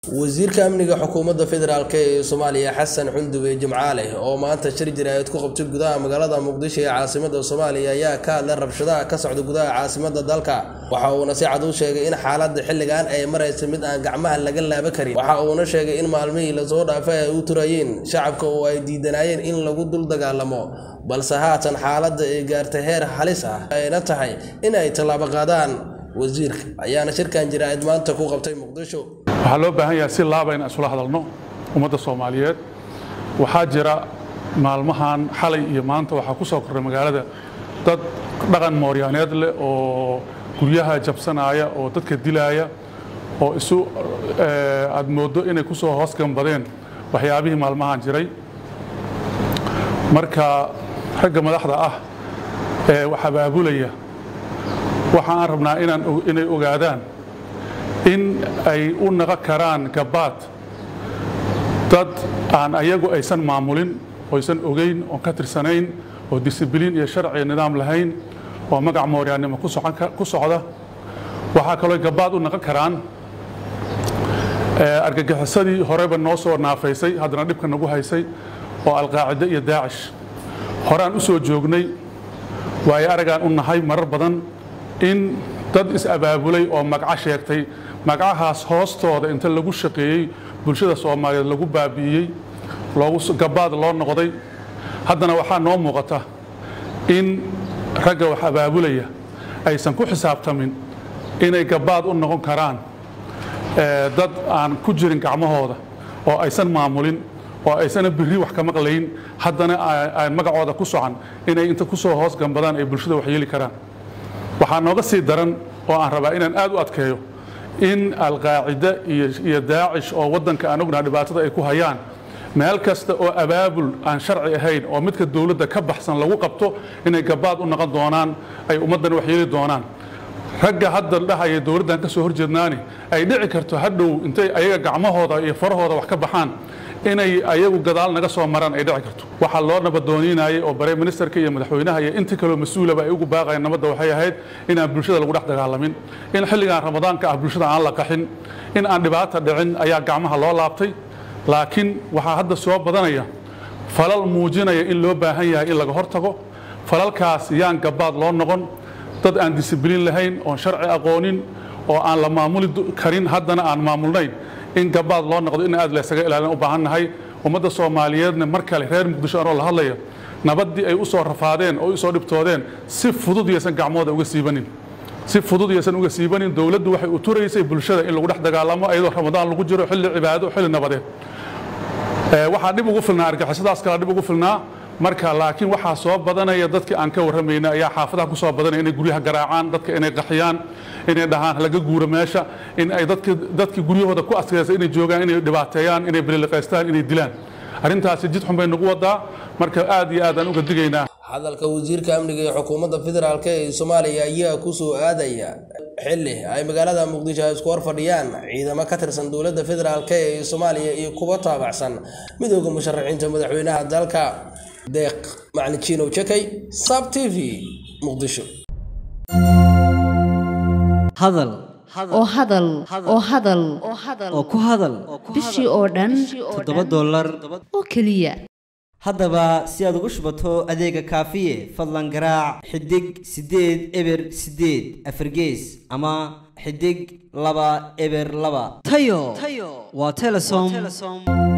wasiirka amniga xukuumadda federaalk ee soomaaliya xasan xundube jimcaale oo maanta shir jiraayad ku qabtay gudaha magaalada muqdisho ee caasimada soomaaliya ayaa ka hadlay rabshadaha ka socda gudaha caasimada dalka waxa uuna si cad u sheegay in xaaladda xilligan ay maraysa mid aan gacmaha laga laaba karin waxa uuna sheegay in maalmihii lasoo dhaafay ay u turayeen shacabka oo ay diidanayeen in lagu dul dagaalamo balse haatan xaaladda ay gaartay heer halis ah ayna tahay in ay tallaabo qaadaan wasiirka ayaana shirkan jiraayad maanta ku qabtay muqdisho waxaa loo baahan yahay si laaba inaan isula hadalno ummadda soomaaliyeed waxaa jira maalmahan xalay iyo maanta waxaa ku soo korray magaalada dad dhaqan mooryaaneed leh oo guryaha jabsanaya oo dadka dilaaya oo isu aad mooddo inay ku soo hoos gambadeen waxyaabihii maalmahan jiray marka ragga madaxda ah ee wax abaabulaya waxa aan rabnaa inay ogaadaan in ay u naqon karaan gabaad dad aan ayagu aysan maamulin oysan ogeyn oon ka tirsanayn oo disibiliin iyo sharci nidaam lahayn oo magac mooryaannimo ku socda waxaa kaloo gabaad u naqon karaan argagixisadii horeba noo soo naafaysay haddana dhibka nagu haysay oo alqaacide iyo daacish horeaan u soo joognay waayo aragaan u nahay marar badan in dad is-abaabulay oo magaco sheegtay magacahaas hoostooda inta lagu shaqeeyey bulshada soomaaliyeed lagu baabi'iyey gabaad loo noqday haddana waxaa noo muuqata in ragga wax abaabulaya aysan ku xisaabtamin inay gabaad u noqon karaan dad aan ku jirin gacmahooda oo aysan maamulin oo aysana birri wax ka maqlayn haddana aan magacooda ku socan inay inta ku soo hoos gambadaan ay bulshada wax yeeli karaan waxaa nooga sii daran oo aan rabaa inaan aad u adkeeyo in alqaacide iyo daacish oo waddanka aan ognaha dhibaatada ay ku hayaan meel kasta oo abaabul aan sharci ahayn oo midka dowladda ka baxsan lagu qabto inay gabaad u noqon doonaan ay ummaddan wax yeeli doonaan ragga hadda dhahaya dowladdan ka soo horjeednaani ay dhici karto hadhow intay ayaga gacmahooda iyo farahooda wax ka baxaan inay ayagu gadaal naga soo maraan ay dhici karto waxaa loo nabadooniinayay oo bare ministerka iyo madaxweynaha iyo intii kaloo mas-uulaba ay ugu baaqayeen nabadda waxay ahayd inaan bulshada lagu dhex dagaalamin in xilligan ramadaanka ah bulshada aan la qaxin in aan dhibaata dhicin ayaa gacmaha loo laabtay laakiin waxaa hadda soo badanaya falal muujinaya in loo baahan yahay in laga hortago falalkaas yaan gabaad loo noqon dad aan disibiliin lahayn oon sharci aqoonin oo aan la maamuli karin haddana aan maamulnayn in gabaad loo noqdo in aad laysaga ilaalin u baahan nahay ummadda soomaaliyeedna mar kale reer muqdisho anoo la hadlaya nabaddii ay u soo rafaadeen oo u soo dhibtoodeen si fudud yaysan gacmooda uga siibanin si fudud yaysan uga siibanin dowladdu waxay u turaysay bulshada in lagu dhex dagaalamo iyadoo ramadaan lagu jiro xilli cibaado xilli nabadeed waxaa dhib ugu filnaa argixisadaas kala dhib ugu filnaa marka laakiin waxaa soo badanaya dadkii aan ka warramayna ayaa xaafadaha ku soo badanaya inay guryaha garaacaan dadka inay qaxiyaan inay dhahaan laga guuro meesha in ay dadkii guryahooda ku adkaysa inay joogaan inay dhibaateeyaan inay beliliqaystaan inay dilaan arrintaasi jid xun bay nagu wadaa marka aad iyo aad aan uga digaynaa hadalka wasiirka amniga ee xukuumadda federaalk ee soomaaliya ayaa ku soo aadaya xilli ay magaalada muqdisho ay isku hor fadhiyaan ciidamo ka tirsan dowladda federaalk ee soomaaliya iyo kuwa taabacsan midooda musharaxiinta madaxweynaha dalka deeq macalin jiinow jakay sab t v muqdisho hadal oo hadal oo hadal oo ku hadal bishii oo dhan toddoba dollar oo keliya haddaba si aad ugu shubato adeega kaafiye fadlan garaac xidig siddeed eber siddeed afargees ama xidig laba eber laba tayo waa telesom